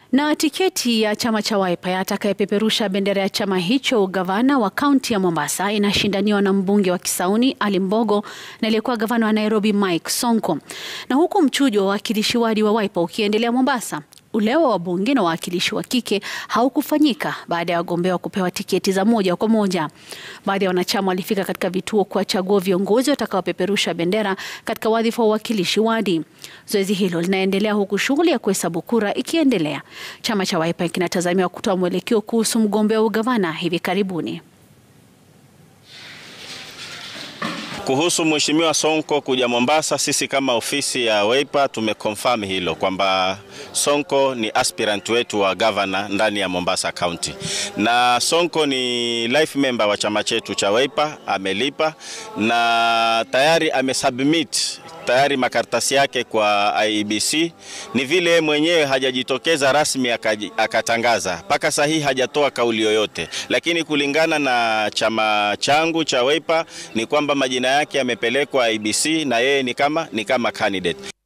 Na tiketi ya chama cha Wiper atakayepeperusha bendera ya chama hicho ugavana wa kaunti ya Mombasa inashindaniwa na mbunge wa Kisauni Ali Mbogo na aliyekuwa gavana wa Nairobi Mike Sonko. Na huku mchujo wa wawakilishi wadi wa Wiper ukiendelea Mombasa, ule wa wabunge na wawakilishi wa kike haukufanyika baada ya wagombea wa kupewa tiketi za moja kwa moja. Baadhi ya wanachama walifika katika vituo kuwachagua viongozi watakaopeperusha bendera katika wadhifa wa uwakilishi wadi. Zoezi hilo linaendelea huku shughuli ya kuhesabu kura ikiendelea. Chama cha Wiper kinatazamiwa kutoa mwelekeo kuhusu mgombea wa ugavana hivi karibuni. Kuhusu Mheshimiwa Sonko kuja Mombasa, sisi kama ofisi ya Wiper tumeconfirm hilo kwamba Sonko ni aspirant wetu wa governor ndani ya Mombasa County, na Sonko ni life member wa chama chetu cha Wiper, amelipa na tayari amesubmit tayari makaratasi yake kwa IEBC. Ni vile mwenyewe hajajitokeza rasmi akatangaza, mpaka sasa hii hajatoa kauli yoyote, lakini kulingana na chama changu cha Wiper ni kwamba majina yake yamepelekwa IEBC na yeye ni kama, ni kama candidate.